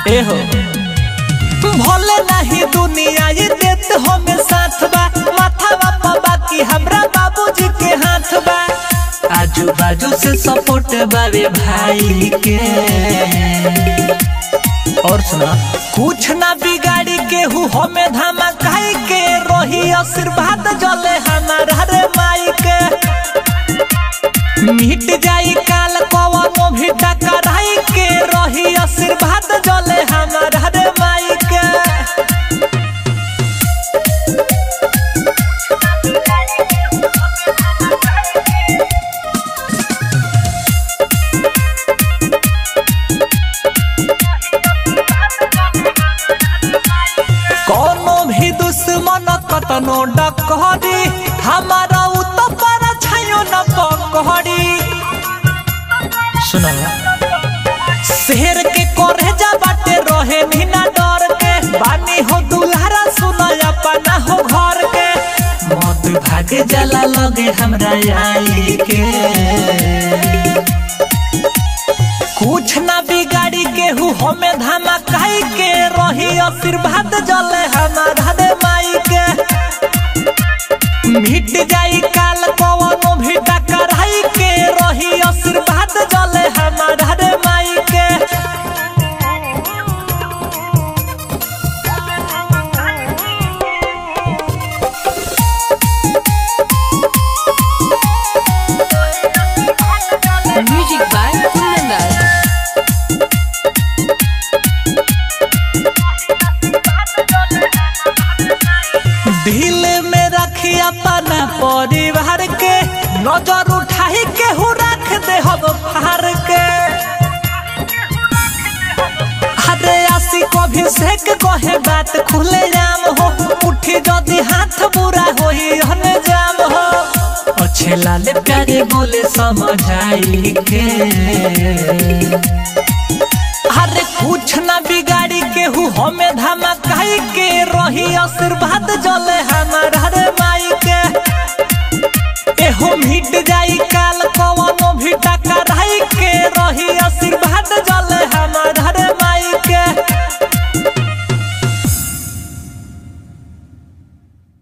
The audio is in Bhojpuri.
ए हो भले नहीं दुनिया ये देत हमें साथ बा माथा बापा बाकी हमरा बाबूजी के हाथ बा आजू बाजू से सपोर्ट बावे भाई के और सुना कुछ ना बिगाड़ी के हु हमें धमकाई के रोही आशीर्वाद जले हमारा रे माई के मिट जाई काल कवनो भी टकराई के रही आशीर्वाद जले हमारा रे माई के कोनो भी दुश्मन कतनो डकहरी हमारा उ तो पर छायो न पकहरी सुना शेर के कोरे जा बाटे रहे नीना डर के बानी हो दुल्हारा सुना अपना हो घर के मौत भागे जला लगे हमरा आई के कुछ ना बिगाड़ी के हु हमें धमकाई के रही आशीर्वाद जले हमारा रे माई के मिट जाई काल कवनो भी टकराई के रही आशीर्वाद जले हमारा रे माई के Music by Kundan दिल में रखी अपना परिवार के नजर उठाई के हु रख दे हम फार के हदे आसी को भी सेक कहे बात खुले जाम हो उठी जदी हाथ बुरा होई हन जाम हो अच्छे लाले प्यारे बोले समझाई के